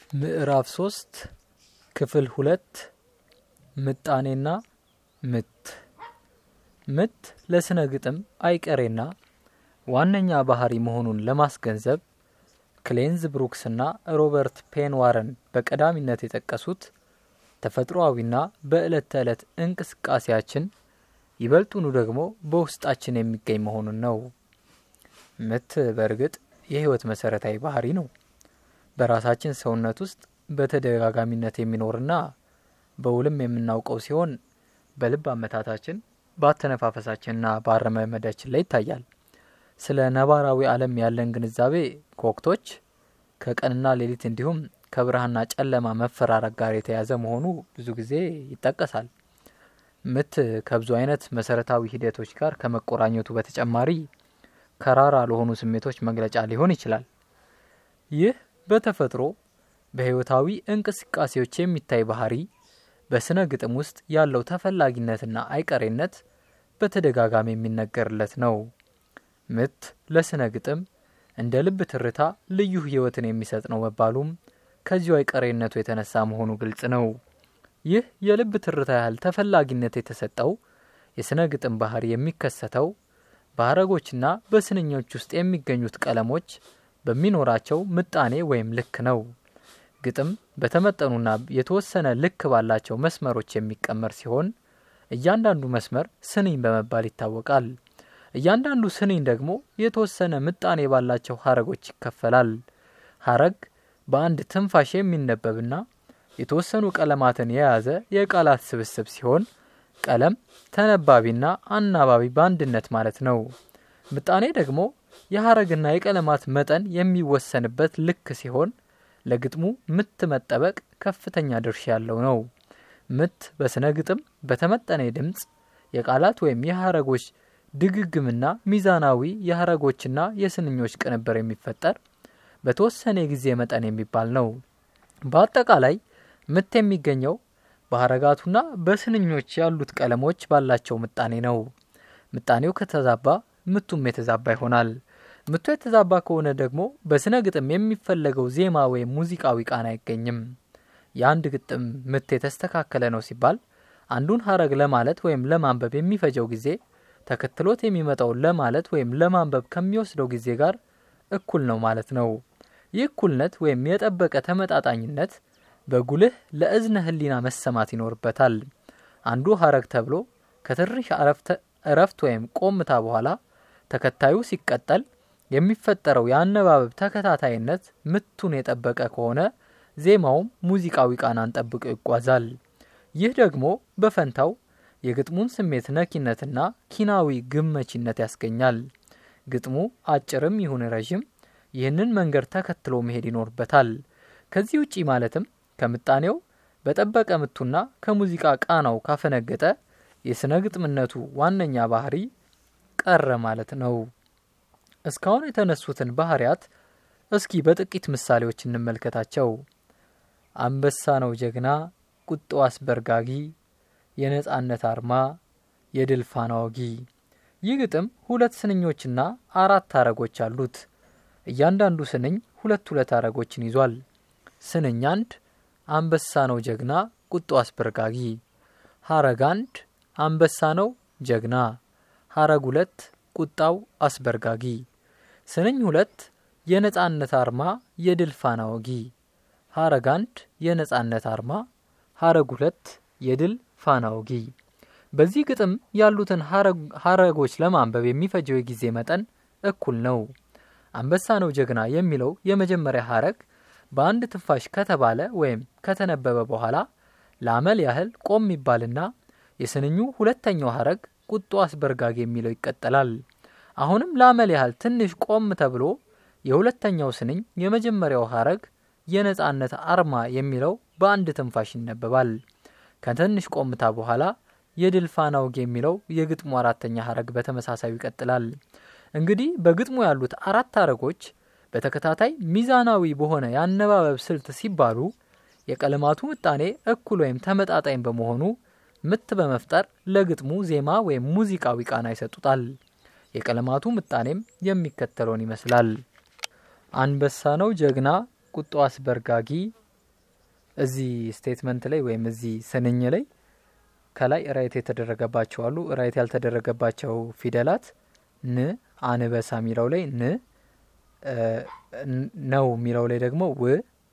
ምዕራፍ ሶስት ክፍል ሁለት ምጣኔና ምት ምት ለስነ ግጥም አይቀሬና ዋነኛ ባህሪ መሆኑን ለማስገንዘብ ክሌንዝ ብሩክስና ሮበርት ፔንዋረን በቀዳሚነት የጠቀሱት ተፈጥሮአዊና በዕለት ተዕለት እንቅስቃሴያችን ይበልጡኑ ደግሞ በውስጣችን የሚገኝ መሆኑን ነው። ምት በእርግጥ የህይወት መሰረታዊ ባህሪ ነው። በራሳችን ሰውነት ውስጥ በተደጋጋሚነት የሚኖርና በውልም የምናውቀው ሲሆን በልብ አመታታችን በአተነፋፈሳችንና በአረማመዳችን ላይ ይታያል። ስለ ነባራዊ ዓለም ያለን ግንዛቤ ከወቅቶች ከቀንና ሌሊት እንዲሁም ከብርሃንና ጨለማ መፈራረቅ ጋር የተያዘ መሆኑ ብዙ ጊዜ ይጠቀሳል። ምት ከብዙ አይነት መሰረታዊ ሂደቶች ጋር ከመቆራኘቱ በተጨማሪ ከራራ ለሆኑ ስሜቶች መግለጫ ሊሆን ይችላል። ይህ በተፈጥሮ በህይወታዊ እንቅስቃሴዎች የሚታይ ባህሪ በስነ ግጥም ውስጥ ያለው ተፈላጊነትና አይቀሬነት በተደጋጋሚ የሚነገርለት ነው። ምት ለስነ ግጥም እንደ ልብ ትርታ ልዩ ህይወትን የሚሰጥ ነው መባሉም ከዚሁ አይቀሬነቱ የተነሳ መሆኑ ግልጽ ነው። ይህ የልብ ትርታ ያህል ተፈላጊነት የተሰጠው የስነ ግጥም ባህሪ የሚከሰተው በሀረጎችና በስንኞች ውስጥ የሚገኙት ቀለሞች በሚኖራቸው ምጣኔ ወይም ልክ ነው። ግጥም በተመጠኑና የተወሰነ ልክ ባላቸው መስመሮች የሚቀመር ሲሆን እያንዳንዱ መስመር ስንኝ በመባል ይታወቃል። እያንዳንዱ ስንኝ ደግሞ የተወሰነ ምጣኔ ባላቸው ሀረጎች ይከፈላል። ሀረግ በአንድ ትንፋሽ የሚነበብና የተወሰኑ ቀለማትን የያዘ የቃላት ስብስብ ሲሆን ቀለም ተነባቢና አናባቢ በአንድነት ማለት ነው። ምጣኔ ደግሞ የሀረግና የቀለማት መጠን የሚወሰንበት ልክ ሲሆን ለግጥሙ ምት መጠበቅ ከፍተኛ ድርሻ ያለው ነው። ምት በስነ ግጥም በተመጠነ ድምፅ የቃላት ወይም የሀረጎች ድግግምና ሚዛናዊ የሀረጎችና የስንኞች ቅንብር የሚፈጠር በተወሰነ የጊዜ መጠን የሚባል ነው። በአጠቃላይ ምት የሚገኘው በሀረጋቱና በስንኞች ያሉት ቀለሞች ባላቸው ምጣኔ ነው። ምጣኔው ከተዛባ ምቱም የተዛባ ይሆናል። ምቱ የተዛባ ከሆነ ደግሞ በስነ ግጥም የሚፈለገው ዜማ ወይም ሙዚቃዊ ቃና አይገኝም። የአንድ ግጥም ምት የተስተካከለ ነው ሲባል አንዱን ሀረግ ለማለት ወይም ለማንበብ የሚፈጀው ጊዜ ተከትሎት የሚመጣው ለማለት ወይም ለማንበብ ከሚወስደው ጊዜ ጋር እኩል ነው ማለት ነው። ይህ እኩልነት ወይም የጠበቀ ተመጣጣኝነት በጉልህ ለእዝነ ህሊና መሰማት ይኖርበታል። አንዱ ሀረግ ተብሎ ከትንሽ እረፍት ወይም ቆምታ በኋላ ተከታዩ ሲቀጠል የሚፈጠረው የአነባበብ ተከታታይነት ምቱን የጠበቀ ከሆነ ዜማውም ሙዚቃዊ ቃናን ጠብቆ ይጓዛል። ይህ ደግሞ በፈንታው የግጥሙን ስሜት ነኪነትና ኪናዊ ግመቺነት ያስገኛል። ግጥሙ አጭርም ይሁን ረዥም ይህንን መንገድ ተከትሎ መሄድ ይኖርበታል። ከዚህ ውጪ ማለትም ከምጣኔው በጠበቀ ምቱና ከሙዚቃ ቃናው ካፈነገጠ የስነ ግጥምነቱ ዋነኛ ባህሪ ቀረ ማለት ነው። እስካሁን የተነሱትን ባህሪያት እስኪ በጥቂት ምሳሌዎች እንመልከታቸው። አንበሳ ነው ጀግና፣ ቁጣው አስበርጋጊ፣ የነጻነት አርማ፣ የድል ፋና ወጊ። ይህ ግጥም ሁለት ስንኞችና አራት ሀረጎች አሉት። እያንዳንዱ ስንኝ ሁለት ሁለት ሀረጎችን ይዟል። ስንኝ አንድ አንበሳ ነው ጀግና፣ ቁጣው አስበርጋጊ። ሀረግ አንድ አንበሳ ነው ጀግና። ሀረግ ሁለት ቁጣው አስበርጋጊ። ስንኝ ሁለት የነጻነት አርማ የድል ፋና ወጊ። ሀረግ አንድ የነጻነት አርማ፣ ሀረግ ሁለት የድል ፋና ወጊ። በዚህ ግጥም ያሉትን ሀረጎች ለማንበብ የሚፈጀው የጊዜ መጠን እኩል ነው። አንበሳ ነው ጀግና የሚለው የመጀመሪያ ሀረግ በአንድ ትንፋሽ ከተባለ ወይም ከተነበበ በኋላ ለአመል ያህል ቆም ይባልና የስንኙ ሁለተኛው ሀረግ ቁጡ አስበርጋጊ የሚለው ይቀጠላል። አሁንም ለአመል ያህል ትንሽ ቆም ተብሎ የሁለተኛው ስንኝ የመጀመሪያው ሀረግ የነጻነት አርማ የሚለው በአንድ ትንፋሽ ይነበባል። ከትንሽ ቆምታ በኋላ የድል ፋና ወጊ የሚለው የግጥሙ አራተኛ ሀረግ በተመሳሳዩ ይቀጥላል። እንግዲህ በግጥሙ ያሉት አራት ሀረጎች በተከታታይ ሚዛናዊ በሆነ የአነባበብ ስልት ሲባሉ የቀለማቱ ምጣኔ እኩል ወይም ተመጣጣኝ በመሆኑ ምት በመፍጠር ለግጥሙ ዜማ ወይም ሙዚቃዊ ቃና ይሰጡታል። የቀለማቱ ምጣኔም የሚከተለውን ይመስላል። አንበሳ ነው ጀግና ቁጡ አስበርጋጊ እዚህ ስቴትመንት ላይ ወይም እዚህ ስንኝ ላይ ከላይ ራይት የተደረገባቸው አሉ። ራይት ያልተደረገባቸው ፊደላት ን አንበሳ የሚለው ላይ ን ነው የሚለው ላይ ደግሞ ው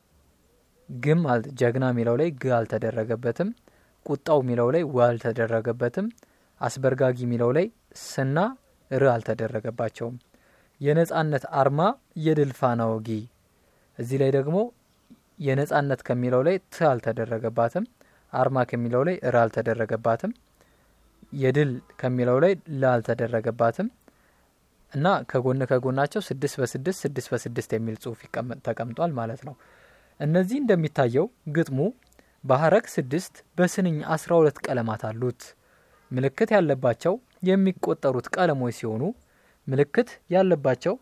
ግም ጀግና የሚለው ላይ ግ አልተደረገበትም። ቁጣው የሚለው ላይ ው አልተደረገበትም። አስበርጋጊ የሚለው ላይ ስና ር አልተደረገባቸውም። የነጻነት አርማ የድል ፋና ወጊ እዚህ ላይ ደግሞ የነጻነት ከሚለው ላይ ት አልተደረገባትም። አርማ ከሚለው ላይ ር አልተደረገባትም። የድል ከሚለው ላይ ለ አልተደረገባትም እና ከጎን ከጎናቸው ስድስት በስድስት ስድስት በስድስት የሚል ጽሁፍ ተቀምጧል ማለት ነው። እነዚህ እንደሚታየው ግጥሙ በሀረግ ስድስት በስንኝ አስራ ሁለት ቀለማት አሉት። ምልክት ያለባቸው የሚቆጠሩት ቀለሞች ሲሆኑ ምልክት ያለባቸው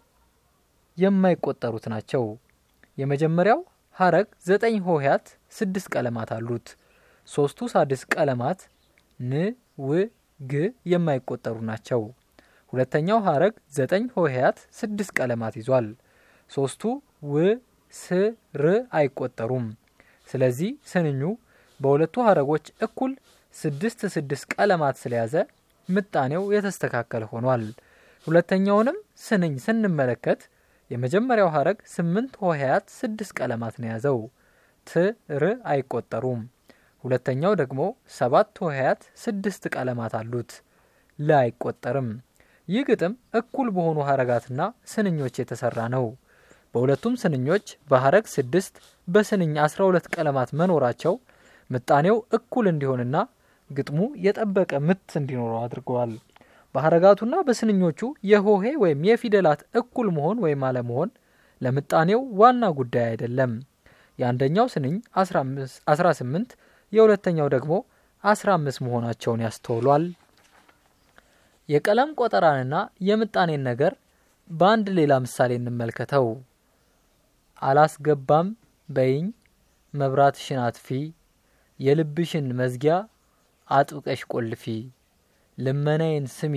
የማይቆጠሩት ናቸው። የመጀመሪያው ሀረግ ዘጠኝ ሆሄያት ስድስት ቀለማት አሉት። ሶስቱ ሳድስ ቀለማት ን፣ ው፣ ግ የማይቆጠሩ ናቸው። ሁለተኛው ሀረግ ዘጠኝ ሆሄያት ስድስት ቀለማት ይዟል። ሶስቱ ው፣ ስ፣ ር አይቆጠሩም። ስለዚህ ስንኙ በሁለቱ ሀረጎች እኩል ስድስት ስድስት ቀለማት ስለያዘ ምጣኔው የተስተካከለ ሆኗል። ሁለተኛውንም ስንኝ ስንመለከት የመጀመሪያው ሀረግ ስምንት ሆሄያት ስድስት ቀለማት ነው የያዘው። ት ር አይቆጠሩም። ሁለተኛው ደግሞ ሰባት ሆሄያት ስድስት ቀለማት አሉት። ለ አይቆጠርም። ይህ ግጥም እኩል በሆኑ ሀረጋትና ስንኞች የተሰራ ነው። በሁለቱም ስንኞች በሀረግ ስድስት በስንኝ አስራ ሁለት ቀለማት መኖራቸው ምጣኔው እኩል እንዲሆንና ግጥሙ የጠበቀ ምት እንዲኖረው አድርገዋል። በሀረጋቱና በስንኞቹ የሆሄ ወይም የፊደላት እኩል መሆን ወይም አለመሆን ለምጣኔው ዋና ጉዳይ አይደለም። የአንደኛው ስንኝ 18 የሁለተኛው ደግሞ 15 መሆናቸውን ያስተውሏል። የቀለም ቆጠራንና የምጣኔን ነገር በአንድ ሌላ ምሳሌ እንመልከተው። አላስገባም በይኝ መብራትሽን አጥፊ፣ የልብሽን መዝጊያ አጥብቀሽ ቆልፊ፣ ልመናዬን ስሚ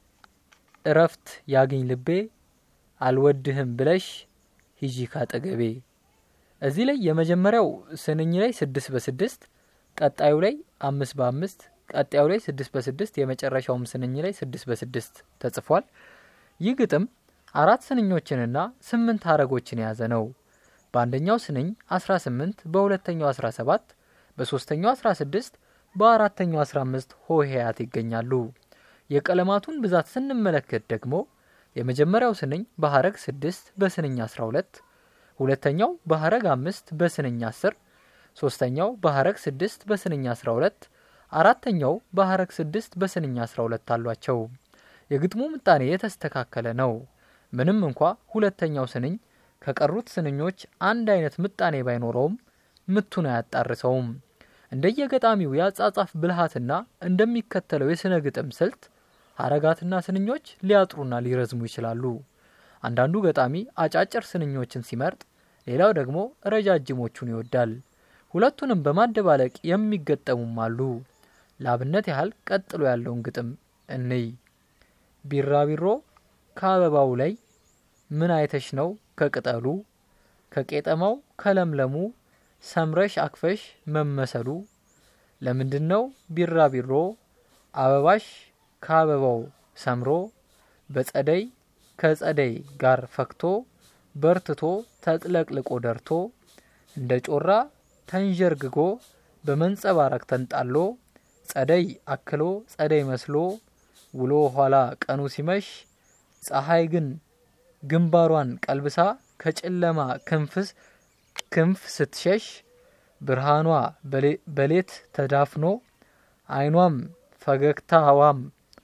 እረፍት ያግኝ ልቤ፣ አልወድህም ብለሽ ሂጂ ካጠገቤ። እዚህ ላይ የመጀመሪያው ስንኝ ላይ ስድስት በስድስት ቀጣዩ ላይ አምስት በአምስት ቀጣዩ ላይ ስድስት በስድስት የመጨረሻውም ስንኝ ላይ ስድስት በስድስት ተጽፏል። ይህ ግጥም አራት ስንኞችንና ስምንት ሀረጎችን የያዘ ነው። በአንደኛው ስንኝ 18 በሁለተኛው 17 በሶስተኛው 16 በአራተኛው 15 ሆሄያት ይገኛሉ። የቀለማቱን ብዛት ስንመለከት ደግሞ የመጀመሪያው ስንኝ በሀረግ 6 በስንኝ 12፣ ሁለተኛው በሀረግ 5 በስንኝ 10፣ ሶስተኛው በሀረግ 6 በስንኝ 12፣ አራተኛው በሀረግ 6 በስንኝ 12 አሏቸው። የግጥሙ ምጣኔ የተስተካከለ ነው። ምንም እንኳ ሁለተኛው ስንኝ ከቀሩት ስንኞች አንድ አይነት ምጣኔ ባይኖረውም ምቱን አያጣርሰውም። እንደየገጣሚው የአጻጻፍ ብልሃትና እንደሚከተለው የስነ ግጥም ስልት ሀረጋትና ስንኞች ሊያጥሩና ሊረዝሙ ይችላሉ። አንዳንዱ ገጣሚ አጫጭር ስንኞችን ሲመርጥ፣ ሌላው ደግሞ ረጃጅሞቹን ይወዳል። ሁለቱንም በማደባለቅ የሚገጠሙም አሉ። ለአብነት ያህል ቀጥሎ ያለውን ግጥም እንይ። ቢራቢሮ ከአበባው ላይ ምን አይተሽ ነው ከቅጠሉ ከቄጠማው ከለምለሙ ሰምረሽ አክፈሽ መመሰሉ ለምንድን ነው ቢራቢሮ አበባሽ ከአበባው ሰምሮ በጸደይ ከጸደይ ጋር ፈክቶ በርትቶ ተጥለቅልቆ ደርቶ እንደ ጮራ ተንዠርግጎ በመንጸባረቅ ተንጣሎ ጸደይ አክሎ ጸደይ መስሎ ውሎ ኋላ ቀኑ ሲመሽ ፀሐይ ግን ግንባሯን ቀልብሳ ከጨለማ ክንፍስ ክንፍ ስትሸሽ ብርሃኗ በሌት ተዳፍኖ ዓይኗም ፈገግታዋም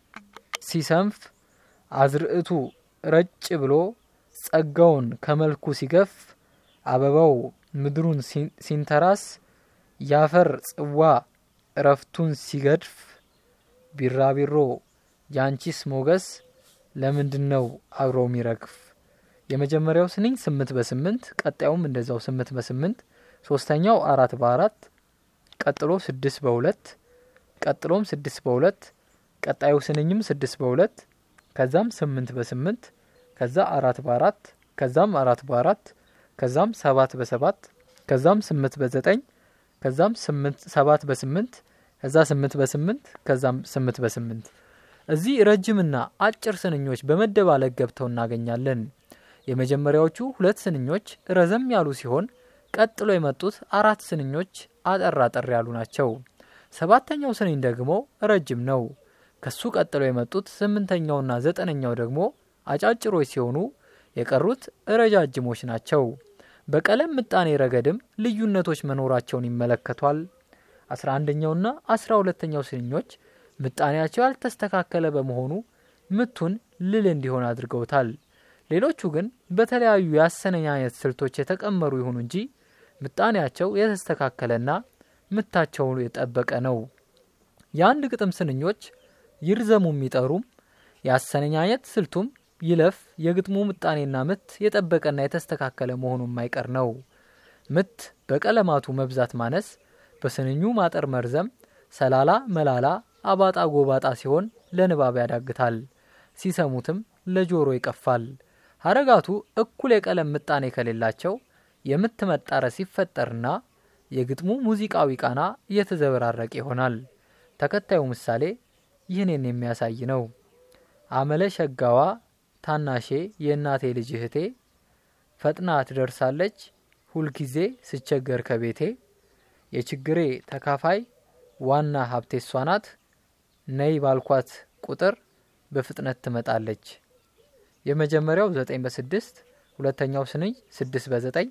ሲሰንፍ አዝርዕቱ ረጭ ብሎ ጸጋውን ከመልኩ ሲገፍ አበባው ምድሩን ሲንተራስ ያፈር ጽዋ እረፍቱን ሲገድፍ ቢራቢሮ ያንቺስ ሞገስ ለምንድን ነው አብሮ የሚረግፍ? የመጀመሪያው ስንኝ ስምንት በስምንት ቀጣዩም እንደዛው ስምንት በስምንት ሶስተኛው አራት በአራት ቀጥሎ ስድስት በሁለት ቀጥሎም ስድስት በሁለት ቀጣዩ ስንኝም ስድስት በሁለት ከዛም ስምንት በስምንት ከዛ አራት በአራት ከዛም አራት በአራት ከዛም ሰባት በሰባት ከዛም ስምንት በዘጠኝ ከዛም ሰባት በስምንት ከዛ ስምንት በስምንት ከዛም ስምንት በስምንት እዚህ ረጅምና አጭር ስንኞች በመደባለቅ ገብተው እናገኛለን። የመጀመሪያዎቹ ሁለት ስንኞች ረዘም ያሉ ሲሆን ቀጥሎ የመጡት አራት ስንኞች አጠር አጠር ያሉ ናቸው። ሰባተኛው ስንኝ ደግሞ ረጅም ነው። ከሱ ቀጥሎ የመጡት ስምንተኛውና ዘጠነኛው ደግሞ አጫጭሮች ሲሆኑ የቀሩት ረጃጅሞች ናቸው። በቀለም ምጣኔ ረገድም ልዩነቶች መኖራቸውን ይመለከቷል። አስራ አንደኛውና አስራ ሁለተኛው ስንኞች ምጣኔያቸው ያልተስተካከለ በመሆኑ ምቱን ልል እንዲሆን አድርገውታል። ሌሎቹ ግን በተለያዩ የአሰነኛኘት ስልቶች የተቀመሩ ይሁኑ እንጂ ምጣኔያቸው የተስተካከለና ምታቸው የጠበቀ ነው። የአንድ ግጥም ስንኞች ይርዘሙ የሚጠሩም የአሰነኛኘት ስልቱም ይለፍ የግጥሙ ምጣኔና ምት የጠበቀና የተስተካከለ መሆኑ የማይቀር ነው። ምት በቀለማቱ መብዛት ማነስ፣ በስንኙ ማጠር መርዘም፣ ሰላላ መላላ፣ አባጣ ጎባጣ ሲሆን ለንባብ ያዳግታል፣ ሲሰሙትም ለጆሮ ይቀፋል። ሀረጋቱ እኩል የቀለም ምጣኔ ከሌላቸው የምት መጣረስ ሲፈጠርና የግጥሙ ሙዚቃዊ ቃና እየተዘበራረቀ ይሆናል። ተከታዩ ምሳሌ ይህንን የሚያሳይ ነው። አመለ ሸጋዋ ታናሼ የእናቴ ልጅ እህቴ ፈጥና ትደርሳለች ሁልጊዜ ስቸገር ከቤቴ የችግሬ ተካፋይ ዋና ሀብቴ እሷ ናት ነይ ባልኳት ቁጥር በፍጥነት ትመጣለች። የመጀመሪያው ዘጠኝ በስድስት ሁለተኛው ስንኝ ስድስት በዘጠኝ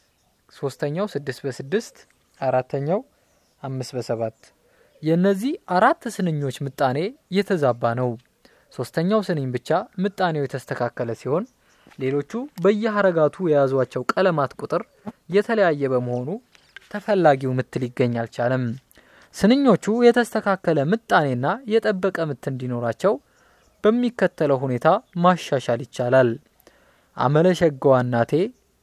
ሶስተኛው ስድስት በስድስት አራተኛው አምስት በሰባት የእነዚህ አራት ስንኞች ምጣኔ የተዛባ ነው። ሶስተኛው ስንኝ ብቻ ምጣኔው የተስተካከለ ሲሆን ሌሎቹ በየሀረጋቱ የያዟቸው ቀለማት ቁጥር የተለያየ በመሆኑ ተፈላጊው ምት ሊገኝ አልቻለም። ስንኞቹ የተስተካከለ ምጣኔና የጠበቀ ምት እንዲኖራቸው በሚከተለው ሁኔታ ማሻሻል ይቻላል። አመለሸጋዋ እናቴ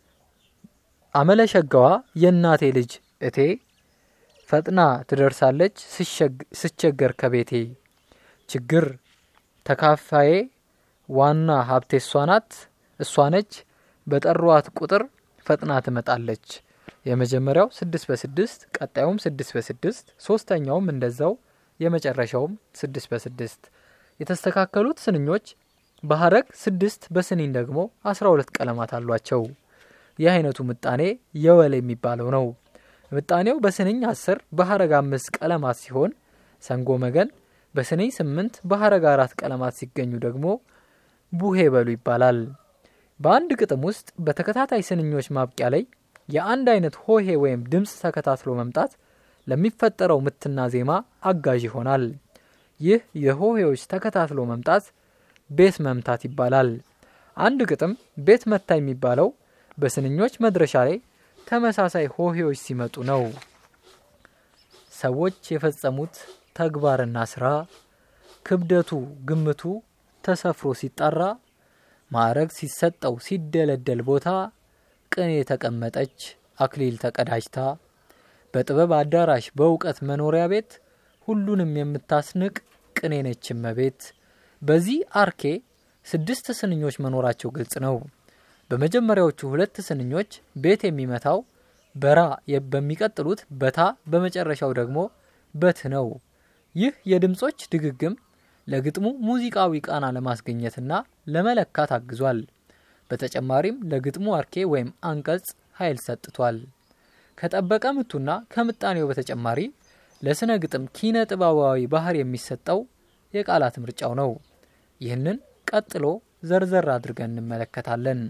አመለሸጋዋ የእናቴ ልጅ እቴ ፈጥና ትደርሳለች ስቸገር ከቤቴ ችግር ተካፋዬ ዋና ሀብቴ እሷ ናት እሷ ነች በጠሯት ቁጥር ፈጥና ትመጣለች። የመጀመሪያው ስድስት በስድስት ቀጣዩም ስድስት በስድስት ሶስተኛውም እንደዛው የመጨረሻውም ስድስት በስድስት የተስተካከሉት ስንኞች በሀረግ ስድስት በስንኝ ደግሞ አስራ ሁለት ቀለማት አሏቸው። ይህ አይነቱ ምጣኔ የወል የሚባለው ነው። ምጣኔው በስንኝ አስር በሀረግ አምስት ቀለማት ሲሆን ሰንጎ መገን በስንኝ ስምንት በሀረግ አራት ቀለማት ሲገኙ ደግሞ ቡሄ በሉ ይባላል። በአንድ ግጥም ውስጥ በተከታታይ ስንኞች ማብቂያ ላይ የአንድ አይነት ሆሄ ወይም ድምፅ ተከታትሎ መምጣት ለሚፈጠረው ምትና ዜማ አጋዥ ይሆናል። ይህ የሆሄዎች ተከታትሎ መምጣት ቤት መምታት ይባላል። አንድ ግጥም ቤት መታ የሚባለው በስንኞች መድረሻ ላይ ተመሳሳይ ሆሄዎች ሲመጡ ነው። ሰዎች የፈጸሙት ተግባርና ስራ ክብደቱ ግምቱ ተሰፍሮ ሲጣራ ማዕረግ ሲሰጠው ሲደለደል ቦታ ቅኔ ተቀመጠች አክሊል ተቀዳጅታ በጥበብ አዳራሽ በእውቀት መኖሪያ ቤት ሁሉንም የምታስንቅ ቅኔ ነች እመቤት። በዚህ አርኬ ስድስት ስንኞች መኖራቸው ግልጽ ነው። በመጀመሪያዎቹ ሁለት ስንኞች ቤት የሚመታው በራ በሚቀጥሉት በታ በመጨረሻው ደግሞ በት ነው። ይህ የድምጾች ድግግም ለግጥሙ ሙዚቃዊ ቃና ለማስገኘትና ለመለካት አግዟል። በተጨማሪም ለግጥሙ አርኬ ወይም አንቀጽ ኃይል ሰጥቷል። ከጠበቀ ምቱና ከምጣኔው በተጨማሪ ለስነ ግጥም ኪነ ጥበባዊ ባህር የሚሰጠው የቃላት ምርጫው ነው። ይህንን ቀጥሎ ዘርዘር አድርገን እንመለከታለን።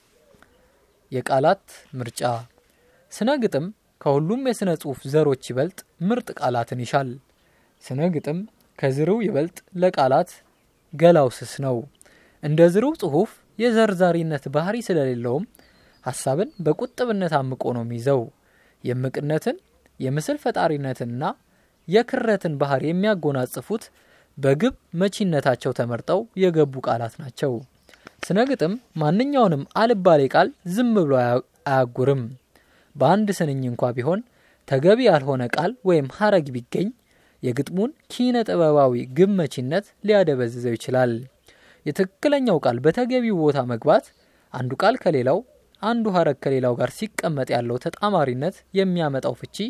የቃላት ምርጫ ስነ ግጥም ከሁሉም የስነ ጽሑፍ ዘሮች ይበልጥ ምርጥ ቃላትን ይሻል። ስነ ግጥም ከዝርው ይበልጥ ለቃላት ገላው ስስ ነው። እንደ ዝርው ጽሑፍ የዘርዛሪነት ባህሪ ስለሌለውም ሀሳብን በቁጥብነት አምቆ ነው የሚይዘው። የምቅነትን የምስል ፈጣሪነትንና የክረትን ባህሪ የሚያጎናጽፉት በግብ መቺነታቸው ተመርጠው የገቡ ቃላት ናቸው። ስነ ግጥም ማንኛውንም አልባሌ ቃል ዝም ብሎ አያጉርም። በአንድ ስንኝ እንኳ ቢሆን ተገቢ ያልሆነ ቃል ወይም ሀረግ ቢገኝ የግጥሙን ኪነ ጥበባዊ ግብ መቺነት ሊያደበዝዘው ይችላል። የትክክለኛው ቃል በተገቢው ቦታ መግባት አንዱ ቃል ከሌላው አንዱ ሀረግ ከሌላው ጋር ሲቀመጥ ያለው ተጣማሪነት የሚያመጣው ፍቺ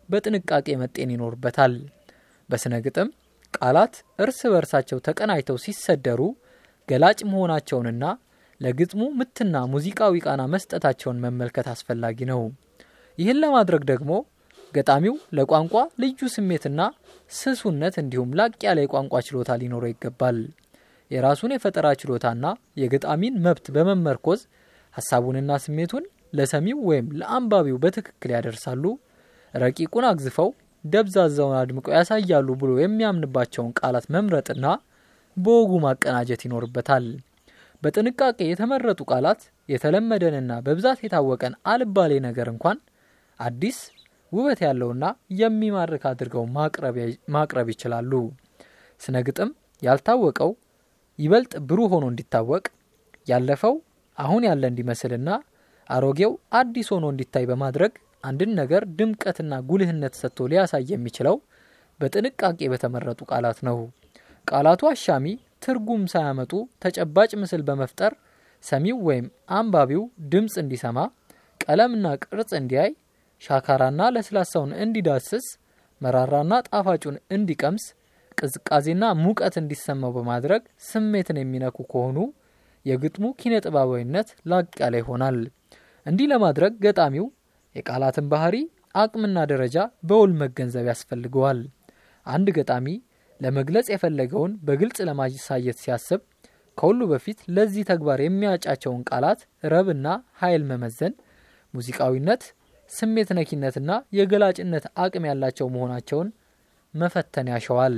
በጥንቃቄ መጤን ይኖርበታል። በስነ ግጥም ቃላት እርስ በርሳቸው ተቀናጅተው ሲሰደሩ ገላጭ መሆናቸውንና ለግጥሙ ምትና ሙዚቃዊ ቃና መስጠታቸውን መመልከት አስፈላጊ ነው። ይህን ለማድረግ ደግሞ ገጣሚው ለቋንቋ ልዩ ስሜትና ስሱነት እንዲሁም ላቅ ያለ የቋንቋ ችሎታ ሊኖረው ይገባል። የራሱን የፈጠራ ችሎታና የገጣሚን መብት በመመርኮዝ ሀሳቡንና ስሜቱን ለሰሚው ወይም ለአንባቢው በትክክል ያደርሳሉ፣ ረቂቁን አግዝፈው ደብዛዛውን አድምቀው ያሳያሉ ብሎ የሚያምንባቸውን ቃላት መምረጥና በወጉ ማቀናጀት ይኖርበታል። በጥንቃቄ የተመረጡ ቃላት የተለመደንና በብዛት የታወቀን አልባሌ ነገር እንኳን አዲስ ውበት ያለውና የሚማርክ አድርገው ማቅረብ ይችላሉ። ስነ ግጥም ያልታወቀው ይበልጥ ብሩህ ሆኖ እንዲታወቅ፣ ያለፈው አሁን ያለ እንዲመስልና አሮጌው አዲስ ሆኖ እንዲታይ በማድረግ አንድን ነገር ድምቀትና ጉልህነት ሰጥቶ ሊያሳይ የሚችለው በጥንቃቄ በተመረጡ ቃላት ነው። ቃላቱ አሻሚ ትርጉም ሳያመጡ ተጨባጭ ምስል በመፍጠር ሰሚው ወይም አንባቢው ድምፅ እንዲሰማ፣ ቀለምና ቅርጽ እንዲያይ፣ ሻካራና ለስላሳውን እንዲዳስስ፣ መራራና ጣፋጩን እንዲቀምስ፣ ቅዝቃዜና ሙቀት እንዲሰማው በማድረግ ስሜትን የሚነኩ ከሆኑ የግጥሙ ኪነ ጥበባዊነት ላቅ ያለ ይሆናል። እንዲህ ለማድረግ ገጣሚው የቃላትን ባህሪ አቅምና ደረጃ በውል መገንዘብ ያስፈልገዋል። አንድ ገጣሚ ለመግለጽ የፈለገውን በግልጽ ለማሳየት ሲያስብ ከሁሉ በፊት ለዚህ ተግባር የሚያጫቸውን ቃላት ረብና ኃይል መመዘን፣ ሙዚቃዊነት፣ ስሜት ነኪነትና የገላጭነት አቅም ያላቸው መሆናቸውን መፈተን ያሸዋል።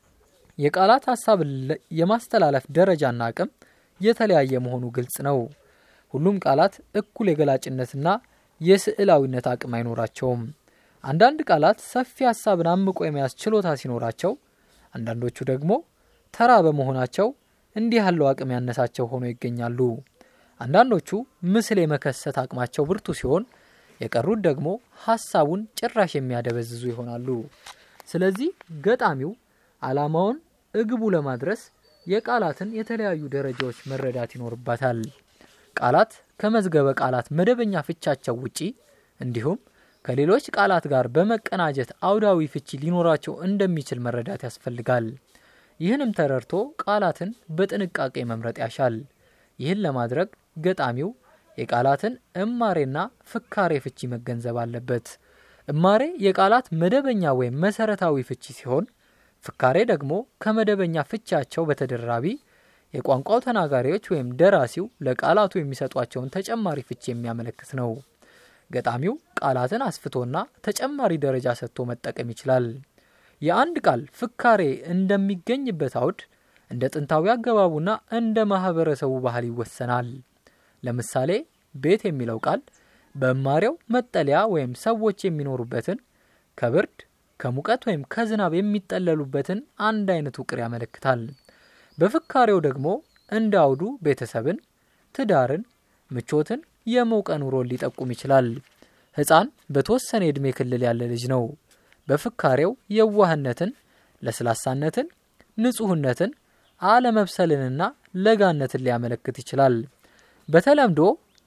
የቃላት ሀሳብ የማስተላለፍ ደረጃና አቅም የተለያየ መሆኑ ግልጽ ነው። ሁሉም ቃላት እኩል የገላጭነትና የስዕላዊነት አቅም አይኖራቸውም። አንዳንድ ቃላት ሰፊ ሀሳብን አምቆ የመያዝ ችሎታ ሲኖራቸው፣ አንዳንዶቹ ደግሞ ተራ በመሆናቸው እንዲህ ያለው አቅም ያነሳቸው ሆኖ ይገኛሉ። አንዳንዶቹ ምስል የመከሰት አቅማቸው ብርቱ ሲሆን፣ የቀሩት ደግሞ ሀሳቡን ጭራሽ የሚያደበዝዙ ይሆናሉ። ስለዚህ ገጣሚው ዓላማውን እግቡ ለማድረስ የቃላትን የተለያዩ ደረጃዎች መረዳት ይኖርባታል። ቃላት ከመዝገበ ቃላት መደበኛ ፍቻቸው ውጪ እንዲሁም ከሌሎች ቃላት ጋር በመቀናጀት አውዳዊ ፍቺ ሊኖራቸው እንደሚችል መረዳት ያስፈልጋል። ይህንም ተረድቶ ቃላትን በጥንቃቄ መምረጥ ያሻል። ይህን ለማድረግ ገጣሚው የቃላትን እማሬና ፍካሬ ፍቺ መገንዘብ አለበት። እማሬ የቃላት መደበኛ ወይም መሰረታዊ ፍቺ ሲሆን ፍካሬ ደግሞ ከመደበኛ ፍቻቸው በተደራቢ የቋንቋው ተናጋሪዎች ወይም ደራሲው ለቃላቱ የሚሰጧቸውን ተጨማሪ ፍቺ የሚያመለክት ነው። ገጣሚው ቃላትን አስፍቶና ተጨማሪ ደረጃ ሰጥቶ መጠቀም ይችላል። የአንድ ቃል ፍካሬ እንደሚገኝበት አውድ እንደ ጥንታዊ አገባቡና እንደ ማህበረሰቡ ባህል ይወሰናል። ለምሳሌ ቤት የሚለው ቃል በእማሬው መጠለያ ወይም ሰዎች የሚኖሩበትን ከብርድ ከሙቀት ወይም ከዝናብ የሚጠለሉበትን አንድ አይነት ውቅር ያመለክታል። በፍካሬው ደግሞ እንደ አውዱ ቤተሰብን፣ ትዳርን፣ ምቾትን፣ የሞቀ ኑሮን ሊጠቁም ይችላል። ሕፃን በተወሰነ የዕድሜ ክልል ያለ ልጅ ነው። በፍካሬው የዋህነትን፣ ለስላሳነትን፣ ንጹህነትን፣ አለመብሰልንና ለጋነትን ሊያመለክት ይችላል። በተለምዶ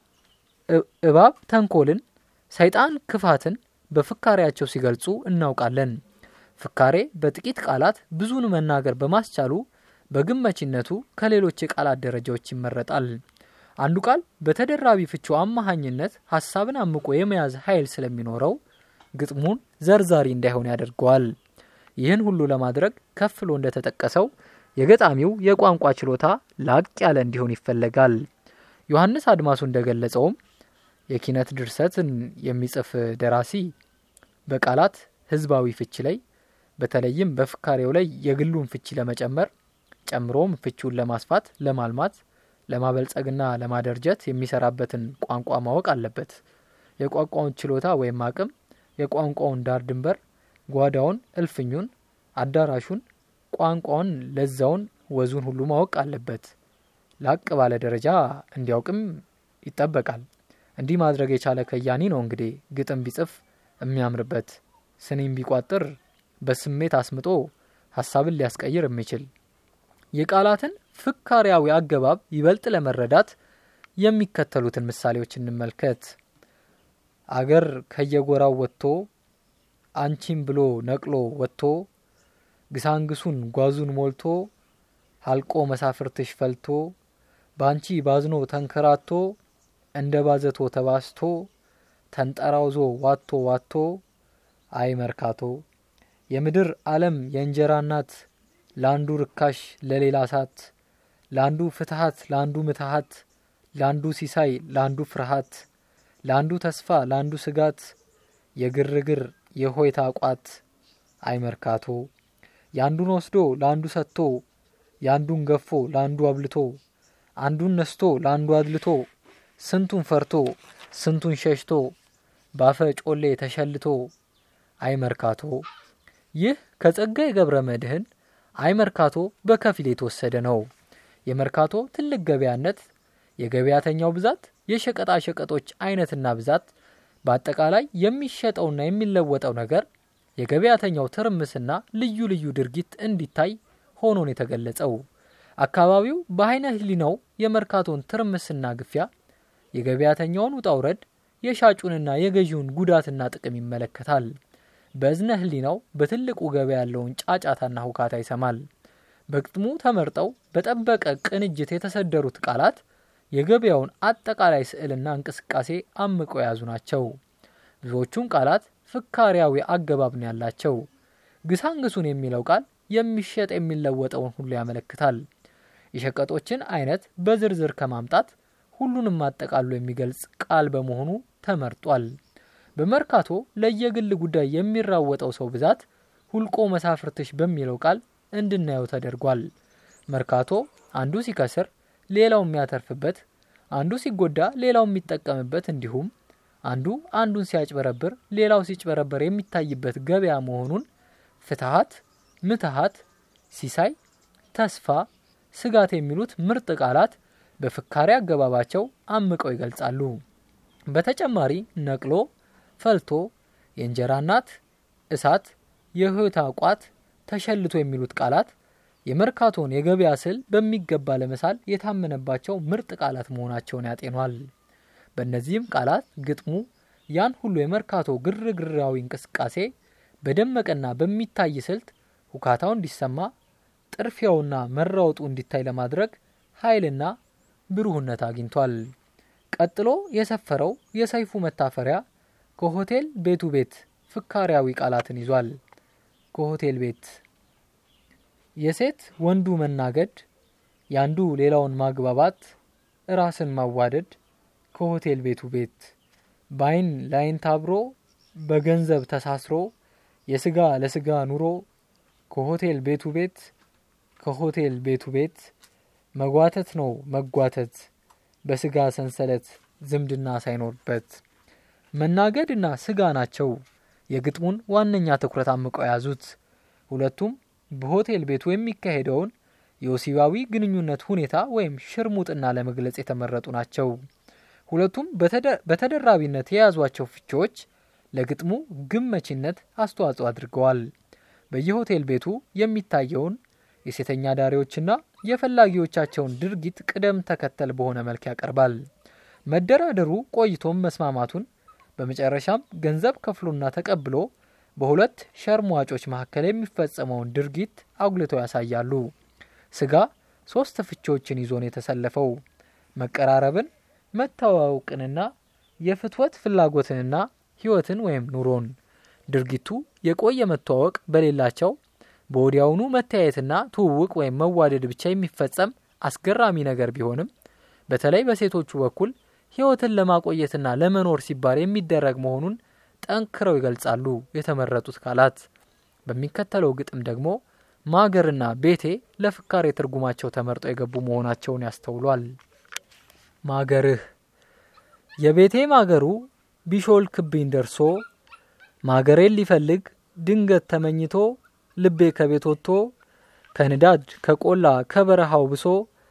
እባብ ተንኮልን፣ ሰይጣን ክፋትን በፍካሬያቸው ሲገልጹ እናውቃለን። ፍካሬ በጥቂት ቃላት ብዙን መናገር በማስቻሉ በግመችነቱ ከሌሎች የቃላት ደረጃዎች ይመረጣል። አንዱ ቃል በተደራቢ ፍቹ አማሃኝነት ሀሳብን አምቆ የመያዝ ኃይል ስለሚኖረው ግጥሙን ዘርዛሪ እንዳይሆን ያደርገዋል። ይህን ሁሉ ለማድረግ ከፍሎ እንደተጠቀሰው የገጣሚው የቋንቋ ችሎታ ላቅ ያለ እንዲሆን ይፈለጋል። ዮሐንስ አድማሱ እንደገለጸውም የኪነት ድርሰትን የሚጽፍ ደራሲ በቃላት ህዝባዊ ፍቺ ላይ በተለይም በፍካሬው ላይ የግሉን ፍቺ ለመጨመር ጨምሮም ፍቺውን ለማስፋት፣ ለማልማት፣ ለማበልጸግና ለማደርጀት የሚሰራበትን ቋንቋ ማወቅ አለበት። የቋንቋውን ችሎታ ወይም አቅም፣ የቋንቋውን ዳር ድንበር፣ ጓዳውን፣ እልፍኙን፣ አዳራሹን፣ ቋንቋውን፣ ለዛውን፣ ወዙን ሁሉ ማወቅ አለበት። ላቅ ባለ ደረጃ እንዲያውቅም ይጠበቃል። እንዲህ ማድረግ የቻለ ከያኒ ነው እንግዲህ ግጥም ቢጽፍ የሚያምርበት ስኒም ቢቋጥር በስሜት አስምጦ ሀሳብን ሊያስቀይር የሚችል የቃላትን ፍካሪያዊ አገባብ ይበልጥ ለመረዳት የሚከተሉትን ምሳሌዎች እንመልከት። አገር ከየጎራው ወጥቶ አንቺም ብሎ ነቅሎ ወጥቶ ግሳንግሱን ጓዙን ሞልቶ ሀልቆ መሳፍርትሽ ፈልቶ ባንቺ ባዝኖ ተንከራቶ እንደ ባዘቶ ተባስቶ ተንጠራውዞ ዋቶ ዋቶ አይ መርካቶ የምድር ዓለም የእንጀራ እናት ለአንዱ ርካሽ ለሌላ ሳት ለአንዱ ፍትሀት ለአንዱ ምትሀት ለአንዱ ሲሳይ ለአንዱ ፍርሃት ለአንዱ ተስፋ ለአንዱ ስጋት የግርግር የሆይታ ቋት አይ መርካቶ የአንዱን ወስዶ ለአንዱ ሰጥቶ የአንዱን ገፎ ለአንዱ አብልቶ አንዱን ነስቶ ለአንዱ አድልቶ ስንቱን ፈርቶ ስንቱን ሸሽቶ ባፈ ጮሌ ተሸልቶ አይ መርካቶ ይህ ከጸጋዬ ገብረ መድኅን አይ መርካቶ በከፊል የተወሰደ ነው። የመርካቶ ትልቅ ገበያነት፣ የገበያተኛው ብዛት፣ የሸቀጣ ሸቀጦች አይነትና ብዛት፣ በአጠቃላይ የሚሸጠውና የሚለወጠው ነገር የገበያተኛው ትርምስና ልዩ ልዩ ድርጊት እንዲታይ ሆኖን የተገለጸው። አካባቢው በአይነ ህሊናው የመርካቶን ትርምስና ግፊያ፣ የገበያተኛውን ውጣ ውረድ፣ የሻጩንና የገዢውን ጉዳትና ጥቅም ይመለከታል። በእዝነ ህሊናው በትልቁ ገበያ ያለውን ጫጫታና ሁካታ ይሰማል። በግጥሙ ተመርጠው በጠበቀ ቅንጅት የተሰደሩት ቃላት የገበያውን አጠቃላይ ስዕልና እንቅስቃሴ አምቀው የያዙ ናቸው። ብዙዎቹም ቃላት ፍካሪያዊ አገባብ ነው ያላቸው። ግሳንግሱን የሚለው ቃል የሚሸጥ የሚለወጠውን ሁሉ ያመለክታል። የሸቀጦችን አይነት በዝርዝር ከማምጣት ሁሉንም አጠቃሎ የሚገልጽ ቃል በመሆኑ ተመርጧል። በመርካቶ ለየግል ጉዳይ የሚራወጠው ሰው ብዛት ሁልቆ መሳፍርትሽ በሚለው ቃል እንድናየው ተደርጓል። መርካቶ አንዱ ሲከስር ሌላው የሚያተርፍበት፣ አንዱ ሲጎዳ ሌላው የሚጠቀምበት እንዲሁም አንዱ አንዱን ሲያጭበረብር ሌላው ሲጭበረበር የሚታይበት ገበያ መሆኑን ፍትሀት፣ ምትሀት፣ ሲሳይ፣ ተስፋ፣ ስጋት የሚሉት ምርጥ ቃላት በፍካሬ አገባባቸው አምቀው ይገልጻሉ። በተጨማሪ ነቅሎ፣ ፈልቶ፣ የእንጀራ እናት፣ እሳት፣ የህይወት ቋት፣ ተሸልቶ የሚሉት ቃላት የመርካቶን የገበያ ስዕል በሚገባ ለመሳል የታመነባቸው ምርጥ ቃላት መሆናቸውን ያጤኗል። በእነዚህም ቃላት ግጥሙ ያን ሁሉ የመርካቶ ግርግራዊ እንቅስቃሴ በደመቀና በሚታይ ስልት ሁካታው እንዲሰማ ጥርፊያውና መራወጡ እንዲታይ ለማድረግ ኃይልና ብሩህነት አግኝቷል። ቀጥሎ የሰፈረው የሰይፉ መታፈሪያ ከሆቴል ቤቱ ቤት ፍካሪያዊ ቃላትን ይዟል። ከሆቴል ቤት የሴት ወንዱ መናገድ፣ ያንዱ ሌላውን ማግባባት፣ ራስን ማዋደድ ከሆቴል ቤቱ ቤት በአይን ላይን ታብሮ በገንዘብ ተሳስሮ የስጋ ለስጋ ኑሮ ከሆቴል ቤቱ ቤት ከሆቴል ቤቱ ቤት መጓተት ነው መጓተት በስጋ ሰንሰለት ዝምድና ሳይኖርበት መናገድና ስጋ ናቸው የግጥሙን ዋነኛ ትኩረት አምቀው የያዙት። ሁለቱም በሆቴል ቤቱ የሚካሄደውን የወሲባዊ ግንኙነት ሁኔታ ወይም ሽርሙጥና ለመግለጽ የተመረጡ ናቸው። ሁለቱም በተደራቢነት የያዟቸው ፍቺዎች ለግጥሙ ግመቺነት አስተዋጽኦ አድርገዋል። በየሆቴል ቤቱ የሚታየውን የሴተኛ ዳሪዎችና የፈላጊዎቻቸውን ድርጊት ቅደም ተከተል በሆነ መልክ ያቀርባል። መደራደሩ ቆይቶም መስማማቱን በመጨረሻም ገንዘብ ከፍሎና ተቀብሎ በሁለት ሸርሟጮች መካከል የሚፈጸመውን ድርጊት አጉልተው ያሳያሉ። ስጋ ሶስት ፍቺዎችን ይዞ ነው የተሰለፈው። መቀራረብን፣ መተዋወቅንና የፍትወት ፍላጎትንና ህይወትን ወይም ኑሮን። ድርጊቱ የቆየ መተዋወቅ በሌላቸው በወዲያውኑ መተያየትና ትውውቅ ወይም መዋደድ ብቻ የሚፈጸም አስገራሚ ነገር ቢሆንም በተለይ በሴቶቹ በኩል ህይወትን ለማቆየትና ለመኖር ሲባል የሚደረግ መሆኑን ጠንክረው ይገልጻሉ የተመረጡት ቃላት። በሚከተለው ግጥም ደግሞ ማገርና ቤቴ ለፍካሬ ትርጉማቸው ተመርጠው የገቡ መሆናቸውን ያስተውሏል። ማገርህ የቤቴ ማገሩ ቢሾልክብኝ ደርሶ ማገሬን ሊፈልግ ድንገት ተመኝቶ ልቤ ከቤት ወጥቶ ከንዳድ ከቆላ ከበረሃው ብሶ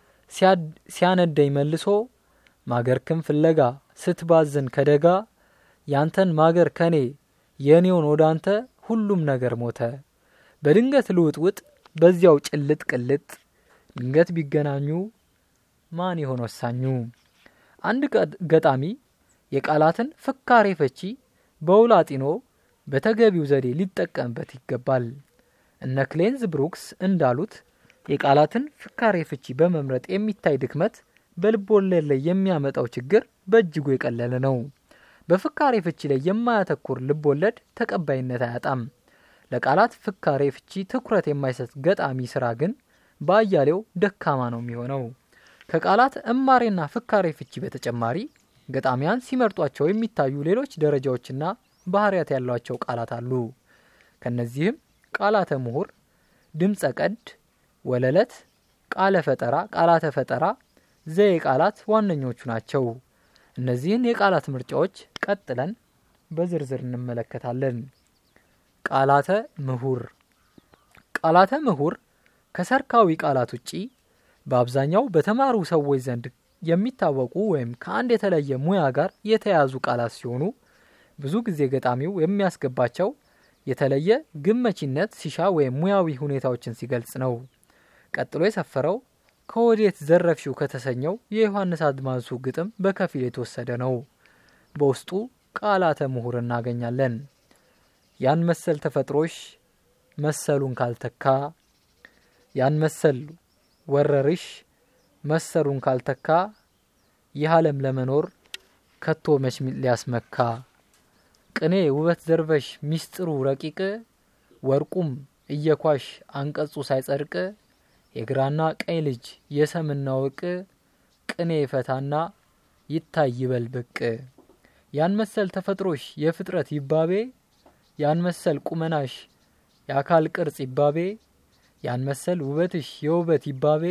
ሲያነደኝ መልሶ ማገርክን ፍለጋ ስትባዝን ከደጋ ያንተን ማገር ከኔ የኔውን ወደ አንተ ሁሉም ነገር ሞተ። በድንገት ልውጥውጥ በዚያው ጭልጥ ቅልጥ ድንገት ቢገናኙ ማን ይሆን ወሳኙ? አንድ ገጣሚ የቃላትን ፍካሬ ፈቺ በውል አጢኖ በተገቢው ዘዴ ሊጠቀምበት ይገባል። እነ ክሌንዝ ብሩክስ እንዳሉት የቃላትን ፍካሬ ፍቺ በመምረጥ የሚታይ ድክመት በልቦለድ ላይ የሚያመጣው ችግር በእጅጉ የቀለለ ነው። በፍካሬ ፍቺ ላይ የማያተኩር ልቦለድ ተቀባይነት አያጣም። ለቃላት ፍካሬ ፍቺ ትኩረት የማይሰጥ ገጣሚ ስራ ግን በአያሌው ደካማ ነው የሚሆነው። ከቃላት እማሬና ፍካሬ ፍቺ በተጨማሪ ገጣሚያን ሲመርጧቸው የሚታዩ ሌሎች ደረጃዎችና ባህሪያት ያሏቸው ቃላት አሉ። ከነዚህም ቃላተ ምሁር፣ ድምፀ ቀድ፣ ወለለት፣ ቃለ ፈጠራ፣ ቃላተ ፈጠራ፣ ዘዬ ቃላት ዋነኞቹ ናቸው። እነዚህን የቃላት ምርጫዎች ቀጥለን በዝርዝር እንመለከታለን። ቃላተ ምሁር ቃላተ ምሁር ከሰርካዊ ቃላት ውጪ በአብዛኛው በተማሩ ሰዎች ዘንድ የሚታወቁ ወይም ከአንድ የተለየ ሙያ ጋር የተያያዙ ቃላት ሲሆኑ ብዙ ጊዜ ገጣሚው የሚያስገባቸው የተለየ ግመቺነት ሲሻ ወይም ሙያዊ ሁኔታዎችን ሲገልጽ ነው። ቀጥሎ የሰፈረው ከወዴት ዘረፍሽው ከተሰኘው የዮሐንስ አድማሱ ግጥም በከፊል የተወሰደ ነው። በውስጡ ቃላተ ምሁር እናገኛለን። ያን መሰል ተፈጥሮሽ መሰሉን ካልተካ፣ ያን መሰል ወረርሽ መሰሉን ካልተካ፣ ይህ ዓለም ለመኖር ከቶ መች ሊያስመካ፣ ቅኔ ውበት ዘርበሽ ሚስጥሩ ረቂቅ፣ ወርቁም እየኳሽ አንቀጹ ሳይጸድቅ፣ የግራና ቀኝ ልጅ የሰምና ወቅ፣ ቅኔ ፈታና ይታይ ይበል ብቅ፣ ያን መሰል ተፈጥሮሽ የፍጥረት ይባቤ ያን መሰል ቁመናሽ የአካል ቅርጽ ይባቤ ያን መሰል ውበትሽ የውበት ይባቤ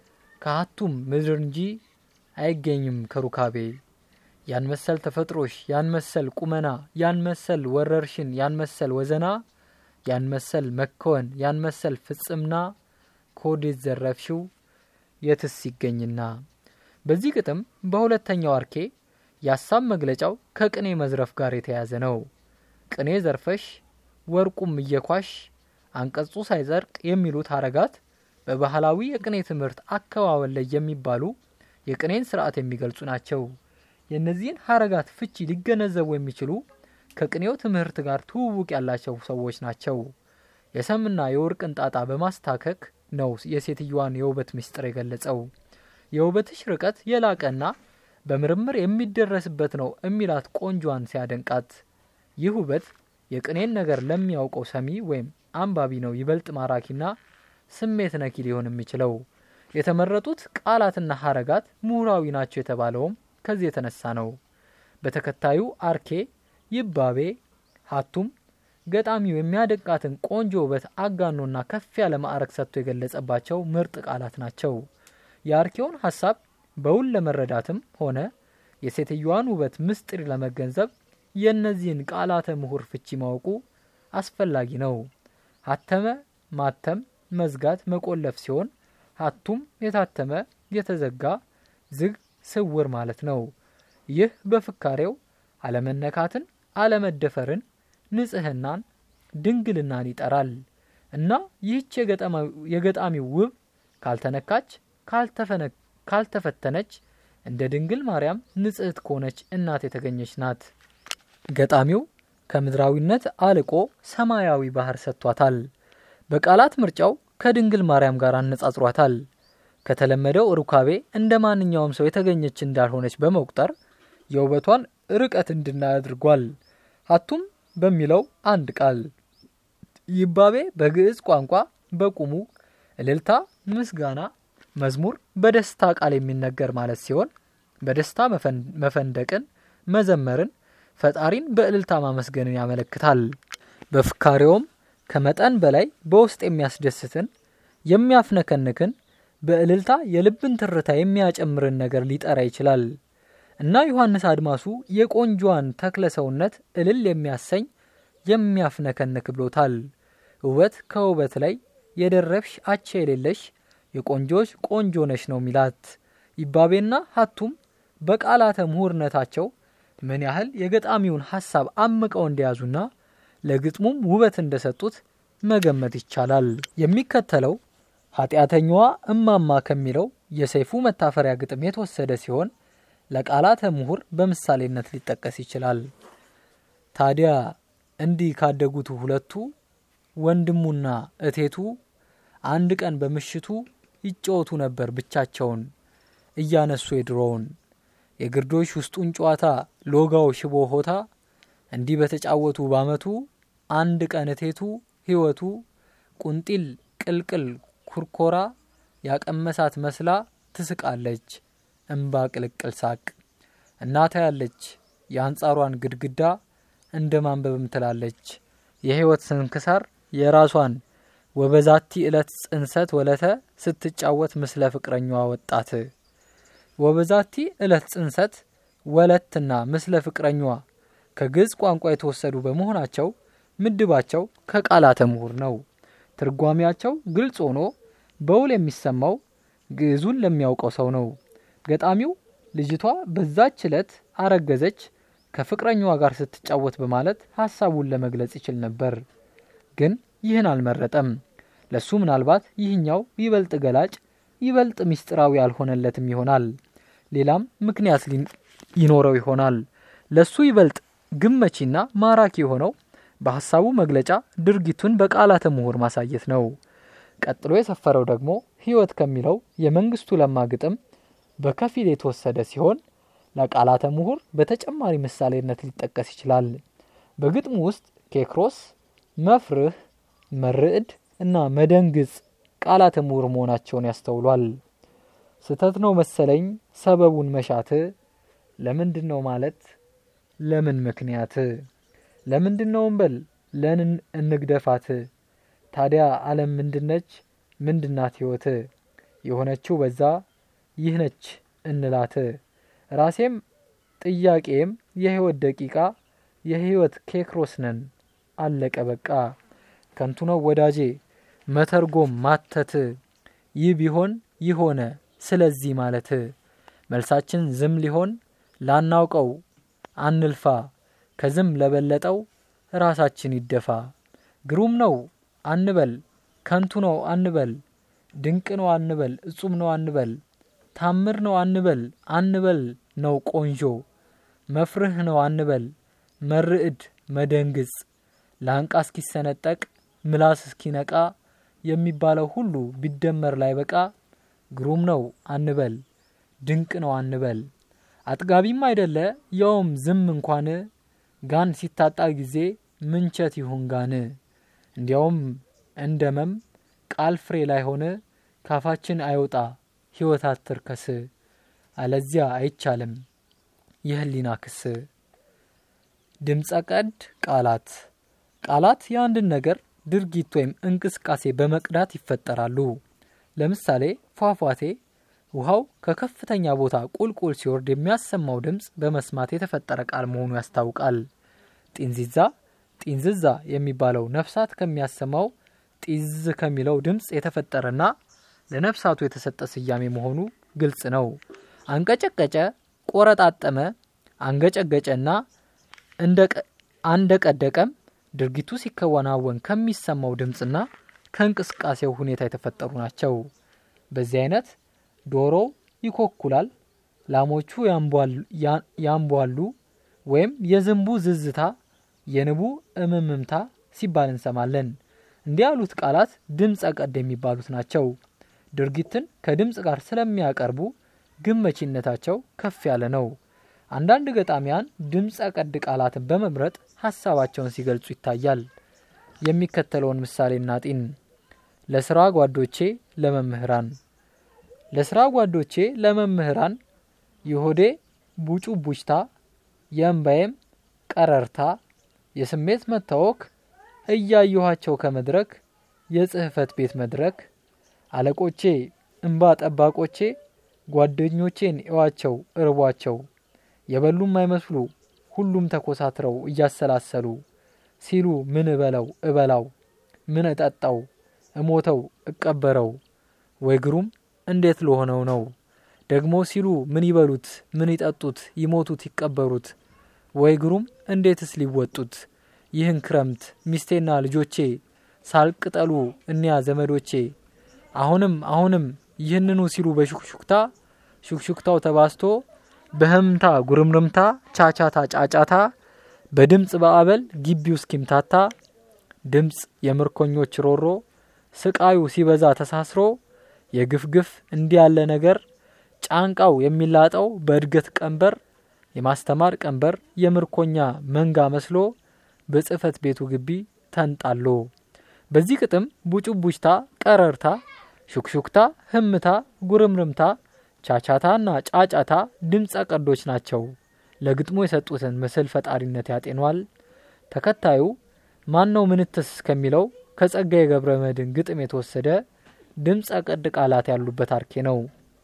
ከሀቱም ምድር እንጂ አይገኝም ከሩካቤ ያን መሰል ተፈጥሮሽ ያን መሰል ቁመና ያን መሰል ወረርሽን ያን መሰል ወዘና ያን መሰል መከወን ያን መሰል ፍጽምና ከወዴት ዘረፍሽው የትስ ይገኝና። በዚህ ግጥም በሁለተኛው አርኬ የሀሳብ መግለጫው ከቅኔ መዝረፍ ጋር የተያያዘ ነው። ቅኔ ዘርፈሽ ወርቁም እየኳሽ አንቀጹ ሳይጸድቅ የሚሉት ሀረጋት በባህላዊ የቅኔ ትምህርት አከዋወል ላይ የሚባሉ የቅኔን ስርዓት የሚገልጹ ናቸው። የእነዚህን ሀረጋት ፍቺ ሊገነዘቡ የሚችሉ ከቅኔው ትምህርት ጋር ትውውቅ ያላቸው ሰዎች ናቸው። የሰምና የወርቅን ጣጣ በማስታከክ ነው የሴትዮዋን የውበት ምስጢር የገለጸው። የውበትሽ ርቀት የላቀና በምርምር የሚደረስበት ነው የሚላት ቆንጆዋን ሲያደንቃት ይህ ውበት የቅኔን ነገር ለሚያውቀው ሰሚ ወይም አንባቢ ነው ይበልጥ ማራኪና ስሜት ነኪ ሊሆን የሚችለው። የተመረጡት ቃላትና ሀረጋት ምሁራዊ ናቸው የተባለውም ከዚህ የተነሳ ነው። በተከታዩ አርኬ ይባቤ ሀቱም ገጣሚው የሚያደንቃትን ቆንጆ ውበት አጋኖና ከፍ ያለ ማዕረግ ሰጥቶ የገለጸባቸው ምርጥ ቃላት ናቸው። የአርኬውን ሀሳብ በውል ለመረዳትም ሆነ የሴትዮዋን ውበት ምስጢር ለመገንዘብ የእነዚህን ቃላተ ምሁር ፍቺ ማወቁ አስፈላጊ ነው። ሀተመ ማተም፣ መዝጋት፣ መቆለፍ ሲሆን ሀቱም የታተመ የተዘጋ፣ ዝግ፣ ስውር ማለት ነው። ይህ በፍካሬው አለመነካትን፣ አለመደፈርን፣ ንጽህናን፣ ድንግልናን ይጠራል እና ይህች የገጣሚው ውብ ካልተነካች፣ ካልተፈተነች እንደ ድንግል ማርያም ንጽሕት ከሆነች እናት የተገኘች ናት። ገጣሚው ከምድራዊነት አልቆ ሰማያዊ ባህር ሰጥቷታል። በቃላት ምርጫው ከድንግል ማርያም ጋር አነጻጽሯታል። ከተለመደው ሩካቤ እንደ ማንኛውም ሰው የተገኘች እንዳልሆነች በመቁጠር የውበቷን ርቀት እንድናይ አድርጓል። ሀቱም በሚለው አንድ ቃል ይባቤ በግዕዝ ቋንቋ በቁሙ እልልታ፣ ምስጋና፣ መዝሙር በደስታ ቃል የሚነገር ማለት ሲሆን በደስታ መፈንደቅን፣ መዘመርን ፈጣሪን በእልልታ ማመስገንን ያመለክታል። በፍካሬውም ከመጠን በላይ በውስጥ የሚያስደስትን የሚያፍነከንክን በእልልታ የልብን ትርታ የሚያጨምርን ነገር ሊጠራ ይችላል እና ዮሐንስ አድማሱ የቆንጆዋን ተክለ ሰውነት እልል የሚያሰኝ የሚያፍነከንክ ብሎታል። ውበት ከውበት ላይ የደረብሽ አቻ የሌለሽ የቆንጆች ቆንጆ ነሽ ነው ሚላት። ይባቤና ሀቱም በቃላተ ምሁርነታቸው ምን ያህል የገጣሚውን ሀሳብ አምቀው እንደያዙና ለግጥሙም ውበት እንደሰጡት መገመት ይቻላል። የሚከተለው ኃጢአተኛዋ እማማ ከሚለው የሰይፉ መታፈሪያ ግጥም የተወሰደ ሲሆን ለቃላተ ምሁር በምሳሌነት ሊጠቀስ ይችላል። ታዲያ እንዲህ ካደጉት ሁለቱ ወንድሙና እቴቱ አንድ ቀን በምሽቱ ይጫወቱ ነበር ብቻቸውን እያነሱ የድሮውን የግርዶሽ ውስጡን ጨዋታ ሎጋው ሽቦ ሆታ እንዲህ በተጫወቱ ባመቱ አንድ ቀን እቴቱ ሕይወቱ ቁንጢል ቅልቅል ኩርኮራ ያቀመሳት መስላ ትስቃለች እምባ ቅልቅል ሳቅ እናታ ያለች የአንጻሯን ግድግዳ እንደ ማንበብም ትላለች የሕይወት ስንክሳር የራሷን ወበዛቲ ዕለት ጽንሰት ወለተ ስትጫወት ምስለ ፍቅረኛዋ ወጣት ወበዛቲ ዕለት ጽንሰት ወለትና ምስለ ፍቅረኛዋ ከግዕዝ ቋንቋ የተወሰዱ በመሆናቸው ምድባቸው ከቃላተ ምሁር ነው። ትርጓሜያቸው ግልጽ ሆኖ በውል የሚሰማው ግዕዙን ለሚያውቀው ሰው ነው። ገጣሚው ልጅቷ በዛች ዕለት አረገዘች ከፍቅረኛዋ ጋር ስትጫወት በማለት ሀሳቡን ለመግለጽ ይችል ነበር። ግን ይህን አልመረጠም። ለሱ ምናልባት ይህኛው ይበልጥ ገላጭ ይበልጥ ምስጢራዊ አልሆነለትም ይሆናል። ሌላም ምክንያት ይኖረው ይሆናል። ለሱ ይበልጥ ግመቺና ማራኪ የሆነው በሀሳቡ መግለጫ ድርጊቱን በቃላተ ምሁር ማሳየት ነው። ቀጥሎ የሰፈረው ደግሞ ሕይወት ከሚለው የመንግስቱ ለማ ግጥም በከፊል የተወሰደ ሲሆን ለቃላተ ምሁር በተጨማሪ ምሳሌነት ሊጠቀስ ይችላል። በግጥሙ ውስጥ ኬክሮስ፣ መፍርህ፣ መርዕድ እና መደንግጽ ቃላተ ምሁር መሆናቸውን ያስተውሏል። ስተት ነው መሰለኝ ሰበቡን መሻት፣ ለምንድን ነው ማለት ለምን ምክንያት፣ ለምንድን ነው እንበል ለንን እንግደፋት፣ ታዲያ ዓለም ምንድነች ምንድናት ሕይወት፣ የሆነችው በዛ ይህ ነች እንላት ራሴም ጥያቄም የሕይወት ደቂቃ የሕይወት ኬክሮስ ነን አለቀ በቃ ከንቱ ነው ወዳጄ መተርጎም ማተት ይህ ቢሆን ይሆነ ስለዚህ ማለት መልሳችን ዝም ሊሆን ላናውቀው አንልፋ ከዝም ለበለጠው ራሳችን ይደፋ ግሩም ነው አንበል ከንቱ ነው አንበል ድንቅ ነው አንበል እጹም ነው አንበል ታምር ነው አንበል አንበል ነው ቆንጆ መፍርህ ነው አንበል መርዕድ መደንግጽ ላንቃ እስኪሰነጠቅ ምላስ እስኪነቃ የሚባለው ሁሉ ቢደመር ላይ በቃ ግሩም ነው አንበል ድንቅ ነው አንበል አጥጋቢም አይደለ ያውም ዝም እንኳን ጋን ሲታጣ ጊዜ ምንቸት ይሁን ጋን እንዲያውም እንደመም ቃል ፍሬ ላይ ሆነ ካፋችን አይወጣ ሕይወት አትርከስ አለዚያ አይቻልም የህሊና ክስ ድምፀ ቀድ ቃላት ቃላት የአንድን ነገር ድርጊት ወይም እንቅስቃሴ በመቅዳት ይፈጠራሉ። ለምሳሌ ፏፏቴ ውሃው ከከፍተኛ ቦታ ቁልቁል ሲወርድ የሚያሰማው ድምፅ በመስማት የተፈጠረ ቃል መሆኑ ያስታውቃል። ጢንዚዛ ጢንዝዛ የሚባለው ነፍሳት ከሚያሰማው ጢዝ ከሚለው ድምፅ የተፈጠረና ለነፍሳቱ የተሰጠ ስያሜ መሆኑ ግልጽ ነው። አንቀጨቀጨ፣ ቆረጣጠመ፣ አንገጨገጨና አንደቀደቀም ድርጊቱ ሲከናወን ከሚሰማው ድምፅና ከእንቅስቃሴው ሁኔታ የተፈጠሩ ናቸው። በዚህ አይነት ዶሮው ይኮኩላል፣ ላሞቹ ያንቧሉ፣ ወይም የዝንቡ ዝዝታ፣ የንቡ እምምምታ ሲባል እንሰማለን። እንዲህ ያሉት ቃላት ድምፀ ቀድ የሚባሉት ናቸው። ድርጊትን ከድምፅ ጋር ስለሚያቀርቡ ግመቺነታቸው ከፍ ያለ ነው። አንዳንድ ገጣሚያን ድምፀ ቀድ ቃላትን በመምረጥ ሀሳባቸውን ሲገልጹ ይታያል። የሚከተለውን ምሳሌ እናጢን። ለስራ ጓዶቼ ለመምህራን ለስራ ጓዶቼ ለመምህራን የሆዴ ቡጩ ቡጭታ የእምባዬም ቀረርታ የስሜት መታወክ እያየኋቸው ከመድረክ የጽህፈት ቤት መድረክ አለቆቼ እምባ ጠባቆቼ ጓደኞቼን እዋቸው እርቧቸው የበሉም አይመስሉ ሁሉም ተኮሳትረው እያሰላሰሉ ሲሉ ምን እበለው እበላው ምን እጠጣው እሞተው እቀበረው ወይ ግሩም እንዴት ለሆነው ነው ደግሞ ሲሉ ምን ይበሉት ምን ይጠጡት ይሞቱት ይቀበሩት ወይ ግሩም እንዴትስ ሊወጡት ይህን ክረምት ሚስቴና ልጆቼ ሳልቅጠሉ እኒያ ዘመዶቼ አሁንም አሁንም ይህንኑ ሲሉ በሹክሹክታ ሹክሹክታው ተባስቶ በህምታ ጉርምርምታ ቻቻታ ጫጫታ በድምፅ በአበል ግቢው እስኪምታታ ድምፅ የምርኮኞች ሮሮ ስቃዩ ሲበዛ ተሳስሮ የግፍ ግፍ እንዲህ ያለ ነገር ጫንቃው የሚላጠው በእድገት ቀንበር የማስተማር ቀንበር የምርኮኛ መንጋ መስሎ በጽህፈት ቤቱ ግቢ ተንጣሎ በዚህ ግጥም ቡጭቡጭታ፣ ቀረርታ፣ ሹክሹክታ፣ ህምታ፣ ጉርምርምታ፣ ቻቻታና ጫጫታ ድምፀ ቀዶች ናቸው። ለግጥሙ የሰጡትን ምስል ፈጣሪነት ያጤኗል። ተከታዩ ማን ነው ምንትስ ከሚለው ከጸጋዬ ገብረ መድኅን ግጥም የተወሰደ ድምፀ ቀድ ቃላት ያሉበት አርኬ ነው።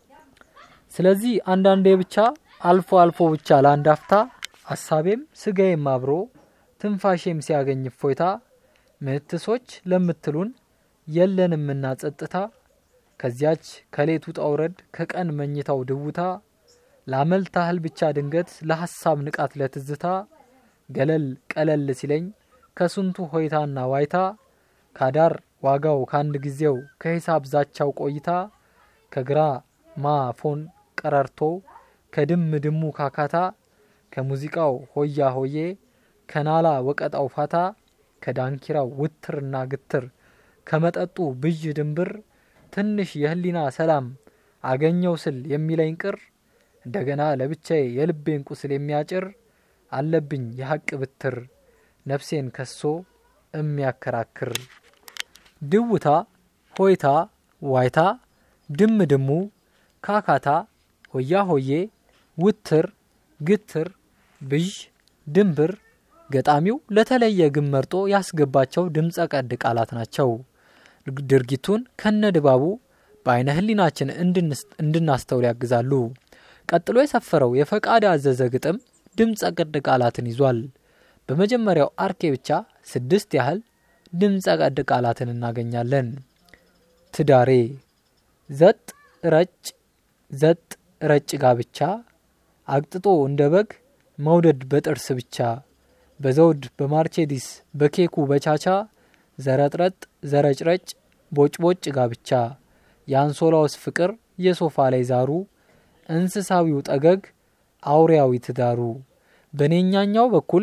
ስለዚህ አንዳንዴ ብቻ አልፎ አልፎ ብቻ ለአንድ አፍታ አሳቤም ስጋዬም አብሮ ትንፋሼም ሲያገኝ እፎይታ ምትሶች ለምትሉን የለንምና ጸጥታ ከዚያች ከሌቱ ጣውረድ ከቀን መኝታው ድውታ ላመል ታህል ብቻ ድንገት ለሐሳብ ንቃት ለትዝታ ገለል ቀለል ሲለኝ ከስንቱ ሆይታና ዋይታ ካዳር ዋጋው ከአንድ ጊዜው ከሂሳብ ዛቻው ቆይታ ከግራ ማ ፎን ቀረርቶ ከድም ድሙ ካካታ ከሙዚቃው ሆያ ሆዬ ከናላ ወቀጣው ፋታ ከዳንኪራው ውትርና ግትር ከመጠጡ ብዥ ድንብር ትንሽ የህሊና ሰላም አገኘው ስል የሚለኝ ቅር እንደገና ለብቻዬ የልቤን ቁስል የሚያጭር አለብኝ የሐቅ ብትር ነፍሴን ከሶ የሚያከራክር ድውታ፣ ሆይታ፣ ዋይታ፣ ድም ድሙ፣ ካካታ፣ ሆያ ሆዬ፣ ውትር፣ ግትር፣ ብዥ፣ ድንብር ገጣሚው ለተለየ ግን መርጦ ያስገባቸው ድምፀ ቀድ ቃላት ናቸው። ድርጊቱን ከነ ድባቡ በአይነ ህሊናችን እንድናስተውል ያግዛሉ። ቀጥሎ የሰፈረው የፈቃድ አዘዘ ግጥም ድምፀ ቀድ ቃላትን ይዟል። በመጀመሪያው አርኬ ብቻ ስድስት ያህል ድምፀ ቀድ ቃላትን እናገኛለን። ትዳሬ፣ ዘጥ ረጭ፣ ዘጥ ረጭ ጋብቻ፣ አቅጥጦ እንደ በግ መውደድ በጥርስ ብቻ በዘውድ በማርቼዲስ በኬኩ በቻቻ ዘረጥረጥ ዘረጭረጭ ቦጭቦጭ ጋብቻ የአንሶላውስ ፍቅር የሶፋ ላይ ዛሩ እንስሳዊው ጠገግ አውሪያዊ ትዳሩ በኔኛኛው በኩል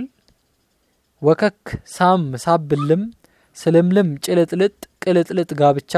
ወከክ ሳም ሳብልም ስልምልም ጭልጥልጥ ቅልጥልጥ ጋብቻ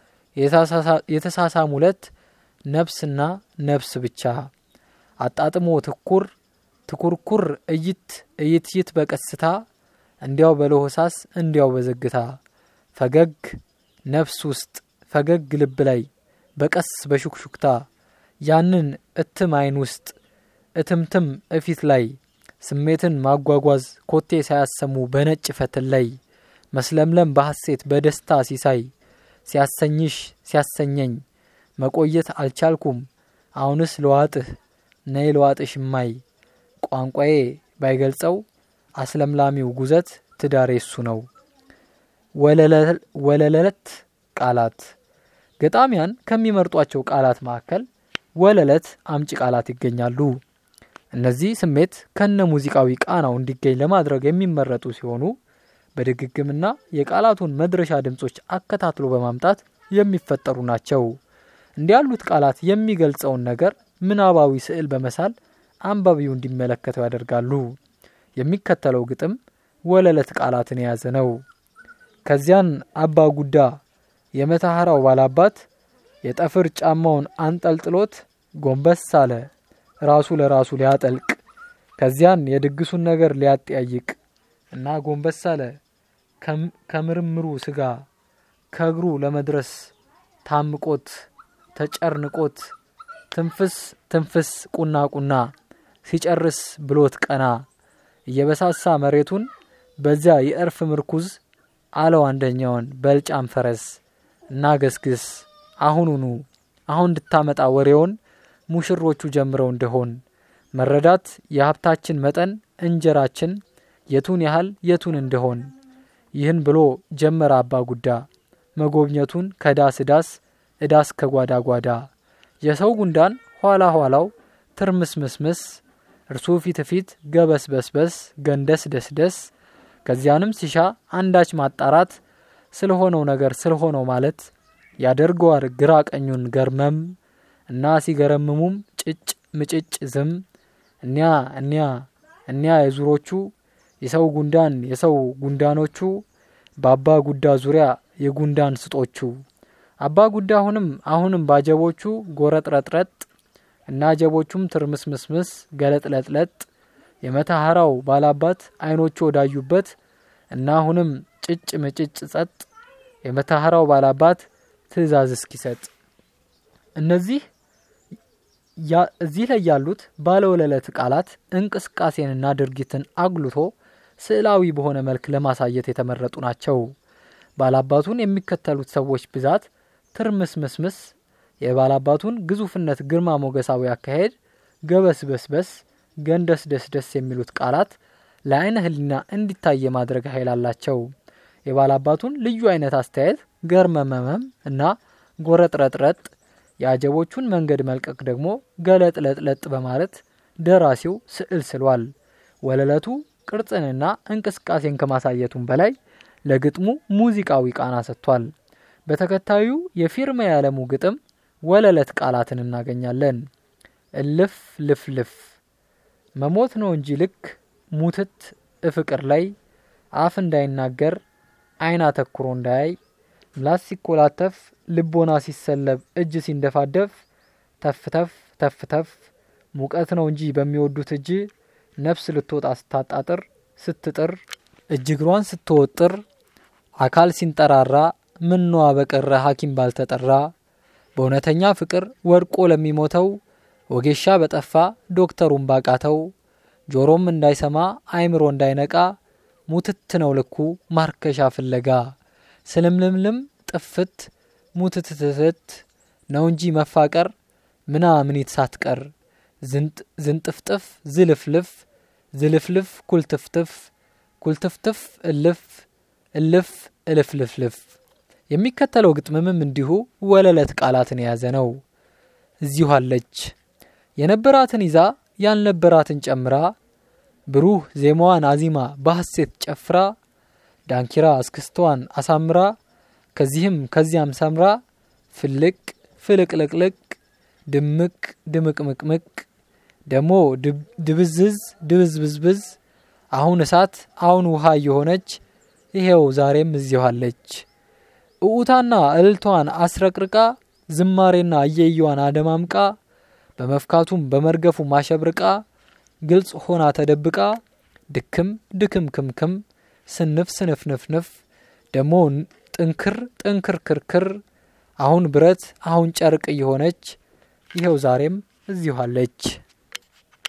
የተሳሳሙለት ነፍስና ነፍስ ብቻ አጣጥሞ ትኩር ትኩርኩር እይት እይትይት በቀስታ እንዲያው በለሆሳስ እንዲያው በዘግታ ፈገግ ነፍስ ውስጥ ፈገግ ልብ ላይ በቀስ በሹክሹክታ ያንን እትም አይን ውስጥ እትምትም እፊት ላይ ስሜትን ማጓጓዝ ኮቴ ሳያሰሙ በነጭ ፈትል ላይ መስለምለም በሐሴት በደስታ ሲሳይ ሲያሰኝሽ ሲያሰኘኝ መቆየት አልቻልኩም አሁንስ ለዋጥህ ነይ ለዋጥሽ ማይ ቋንቋዬ ባይገልጸው አስለምላሚው ጉዘት ትዳሬ እሱ ነው። ወለለት ቃላት ገጣሚያን ከሚመርጧቸው ቃላት መካከል ወለለት አምጪ ቃላት ይገኛሉ። እነዚህ ስሜት ከነ ሙዚቃዊ ቃናው እንዲገኝ ለማድረግ የሚመረጡ ሲሆኑ በድግግምና የቃላቱን መድረሻ ድምጾች አከታትሎ በማምጣት የሚፈጠሩ ናቸው። እንዲህ ያሉት ቃላት የሚገልጸውን ነገር ምናባዊ ስዕል በመሳል አንባቢው እንዲመለከተው ያደርጋሉ። የሚከተለው ግጥም ወለለት ቃላትን የያዘ ነው። ከዚያን አባ ጉዳ የመታሐራው ባላባት የጠፍር ጫማውን አንጠልጥሎት ጎንበስ አለ ራሱ ለራሱ ሊያጠልቅ ከዚያን የድግሱን ነገር ሊያጠያይቅ እና ጎንበስ አለ ከምርምሩ ስጋ ከእግሩ ለመድረስ ታምቆት ተጨርንቆት ትንፍስ ትንፍስ ቁና ቁና ሲጨርስ ብሎት ቀና እየበሳሳ መሬቱን በዚያ የእርፍ ምርኩዝ አለው አንደኛውን በልጫም ፈረስ እና ገስግስ አሁኑኑ አሁን እንድታመጣ ወሬውን ሙሽሮቹ ጀምረው እንደሆን መረዳት የሀብታችን መጠን እንጀራችን የቱን ያህል የቱን እንደሆን ይህን ብሎ ጀመረ አባ ጉዳ መጎብኘቱን ከዳስ ዳስ እዳስ ከጓዳ ጓዳ የሰው ጉንዳን ኋላ ኋላው ትርምስምስምስ እርሱ ፊት ፊት ገበስ በስበስ ገንደስ ደስደስ ከዚያንም ሲሻ አንዳች ማጣራት ስለሆነው ነገር ስለሆነው ማለት ያደርገዋል ግራ ቀኙን ገርመም እና ሲገረምሙም ጭጭ ምጭጭ ዝም እኒያ እኒያ እኒያ የዙሮቹ የሰው ጉንዳን የሰው ጉንዳኖቹ በአባ ጉዳ ዙሪያ የጉንዳን ስጦቹ አባ ጉዳ አሁንም አሁንም ባጀቦቹ ጎረጥረጥረጥ እና አጀቦቹም ትርምስምስምስ ገለጥለጥለጥ የመተሐራው ባላባት አይኖቹ ወዳዩበት እና አሁንም ጭጭ ምጭጭ ጸጥ የመተሐራው ባላባት ትእዛዝ እስኪሰጥ እነዚህ እዚህ ላይ ያሉት ባለወለለት ቃላት እንቅስቃሴንና ድርጊትን አጉልቶ ስዕላዊ በሆነ መልክ ለማሳየት የተመረጡ ናቸው። ባላባቱን የሚከተሉት ሰዎች ብዛት ትርምስምስምስ፣ የባላባቱን ግዙፍነት ግርማ ሞገሳዊ አካሄድ ገበስበስበስ፣ ገንደስ ደስደስ የሚሉት ቃላት ለአይነ ህሊና እንዲታይ የማድረግ ኃይል አላቸው። የባላባቱን ልዩ አይነት አስተያየት ገርመመመም እና ጎረጥረጥረጥ የአጀቦቹን መንገድ መልቀቅ ደግሞ ገለጥለጥለጥ በማለት ደራሲው ስዕል ስሏል። ወለለቱ ቅርጽንና እንቅስቃሴን ከማሳየቱም በላይ ለግጥሙ ሙዚቃዊ ቃና ሰጥቷል። በተከታዩ የፊርማ ያለሙ ግጥም ወለለት ቃላትን እናገኛለን። እልፍ ልፍልፍ መሞት ነው እንጂ ልክ ሙትት እፍቅር ላይ አፍ እንዳይናገር አይን አተኩሮ እንዳያይ ምላስ ሲኮላተፍ ልቦና ሲሰለብ እጅ ሲንደፋደፍ ተፍተፍ ተፍተፍ ሙቀት ነው እንጂ በሚወዱት እጅ ነፍስ ልትወጣ ስታጣጥር ስትጥር እጅ እግሯን ስትወጥር አካል ሲንጠራራ ምነዋ በቀረ ሐኪም ባልተጠራ በእውነተኛ ፍቅር ወድቆ ለሚሞተው ወጌሻ በጠፋ ዶክተሩን ባቃተው ጆሮም እንዳይሰማ አይምሮ እንዳይነቃ ሙትት ነው ልኩ ማርከሻ ፍለጋ ስልምልምልም ጥፍት ሙትትትት ነው እንጂ መፋቀር ምናምኒት ሳትቀር ዝንጥፍጥፍ ዝልፍልፍ ዝልፍልፍ ኩልትፍትፍ ኩልትፍትፍ እልፍ እልፍ እልፍልፍልፍ የሚከተለው ግጥምምም እንዲሁ ወለለት ቃላትን የያዘ ነው። እዚሁ አለች የነበራትን ይዛ ያልነበራትን ጨምራ ብሩህ ዜማዋን አዚማ በሐሴት ጨፍራ ዳንኪራ እስክስተዋን አሳምራ ከዚህም ከዚያም ሰምራ ፍልቅ ፍልቅልቅልቅ ድምቅ ድምቅምቅምቅ ደሞ ድብዝዝ ድብዝብዝብዝ አሁን እሳት አሁን ውሃ እየሆነች ይሄው ዛሬም እዚሁ አለች። እዑታና እልልቷን አስረቅርቃ ዝማሬና እየየዋን አደማምቃ በመፍካቱም በመርገፉ ማሸብርቃ ግልጽ ሆና ተደብቃ ድክም ድክም ክምክም ስንፍ ስንፍንፍንፍ ደሞ ጥንክር ጥንክር ክርክር አሁን ብረት አሁን ጨርቅ እየሆነች ይኸው ዛሬም እዚሁ አለች።